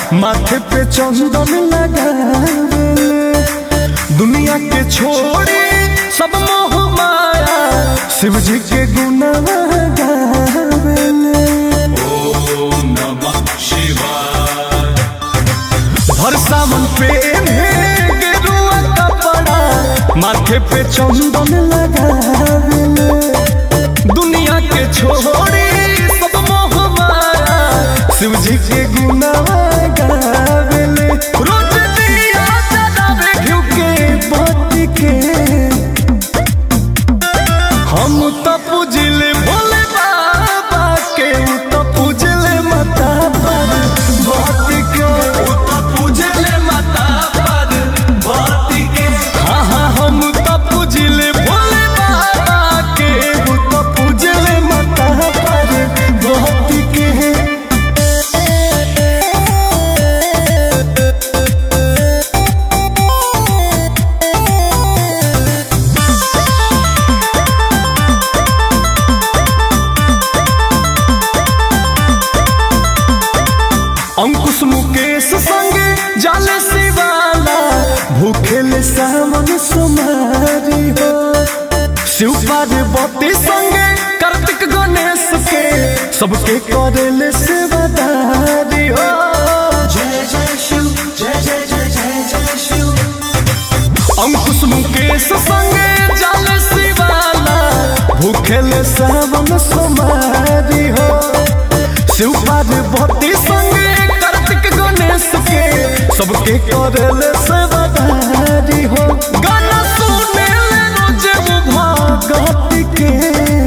माथे पे चंदन लगावेले दुनिया के छोड़ी सब मोह माया शिव जी के गुणवा गावेले ओम नमः शिवाय हर सावन पे गेरुआ कपड़ा माथे पे चंदन लगावेले दुनिया के छोड़ी सब मोह माया शिव जी के गुणवा गावेले रोज दिया जलावे घिउ के बत्ती के हम तो पूजले भोले बाबा के उ तो पूजले माता पर भक्ति के उ तो पूजले माता पर भक्ति के हाँ हाँ हम तो पूजले भोले बाबा के उ तो पूजले माता पर भक्ति के अंकुश मुकेश संगे जाले शिवाला भूखेले सावन सुमारी हो शिव पार्वती संगे कार्तिक गणेश के सबके करेले सेवादारी हो जय जय शिव जय जय जय जय जय शिव अंकुश मुकेश संगे जाले शिवाला भूखेले सावन सुमारी हो शिव पार्वती संगे कार्तिक गणेश के सबके करेले सेवादारी हो गाना सुने ले रोजे वो भगत के